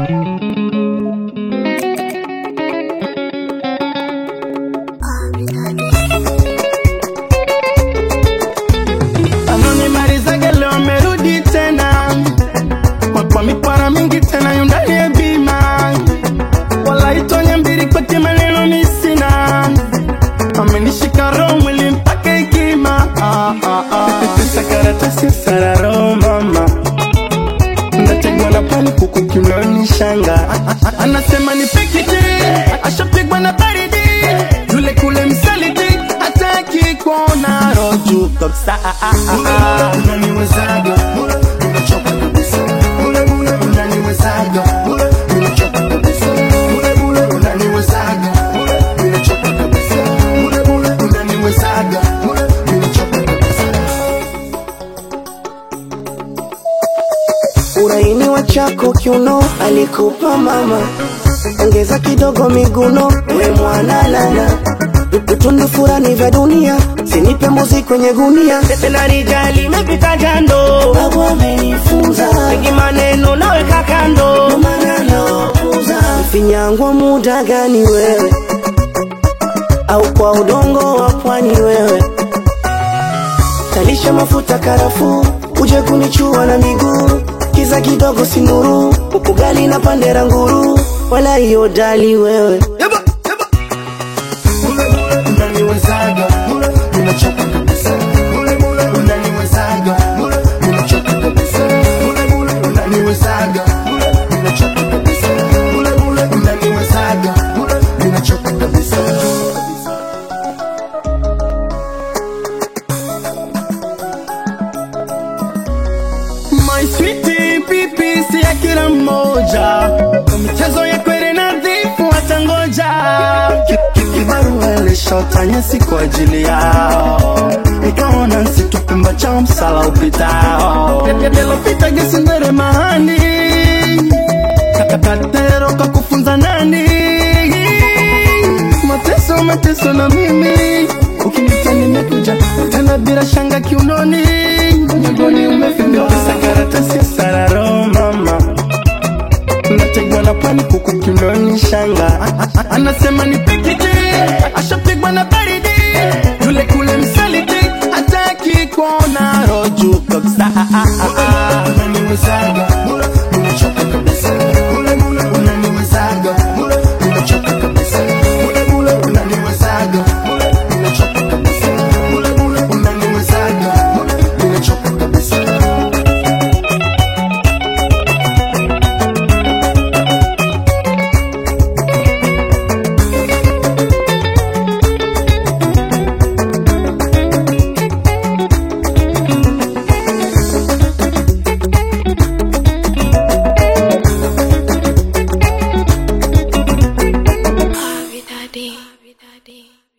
Anonimalizage leo amerudi tena kwa mipara mingi tena yundani ya bima wala itonya mbili kwake maneno misina amenishika roho mwili mpaka ikima ah, ah, ah. Pesa karatasi sararo mama nategwa na pani kuku kimloni shanga anasema ni pikiti ashapigwa na baridi yule kule msaliti hataki kuona roju kabisa unaniwezaga unachoka kabisa unaniwezaga unachoka kabisa unaniwezaga unachoka kabisa unaniwezaga unachoka kabisa uraini wa chako kiuno alikupa mama, ongeza kidogo miguno, we mwana lala vitundu furani vya dunia, sinipe mbuzi kwenye gunia, tena rijali imepita jando babu amenifunza mengi maneno naweka kando ndo maana nawapuza. Finyangwa muda gani wewe, au kwa udongo wa pwani wewe, talisha mafuta karafuu, uje kunichua na miguu, kiza kidogo sinuru, ugali na pandera nguru, wala hiyo dali wewe unaniwezaga unachoka kabisa unaniwezaga unachoka kabisa unaniwezaga unachoka kabisa unaniwezaga unachoka kabisa My sweetie pipi si ya kila mmoja Kwa michezo ya kweli nadhifu watangoja Ki- ki- Kibarua ilishotanya si kwa ajili yao Nikaona nsitupe mbachao msala upitao Lilopita gesindere mahani Kakatero kakufunza nani Mateso mateso na mimi Ukinita nimekuja tena bila shanga kiunoni Nyongoni umefika Pesa karatasi ya sararo mama Nategwa na pani kuku kiunoni shanga A- a- Anasema ni pikiti Ashapigwa na baridi Yule kule msaliti Hataki kuona roju kabisa Unaniwezaga Unachoka kabisa Unaniwezaga Unachoka kabisa Unaniwezaga Unachoka kabisa Unaniwezaga Unachoka kabisa Daddy. Daddy.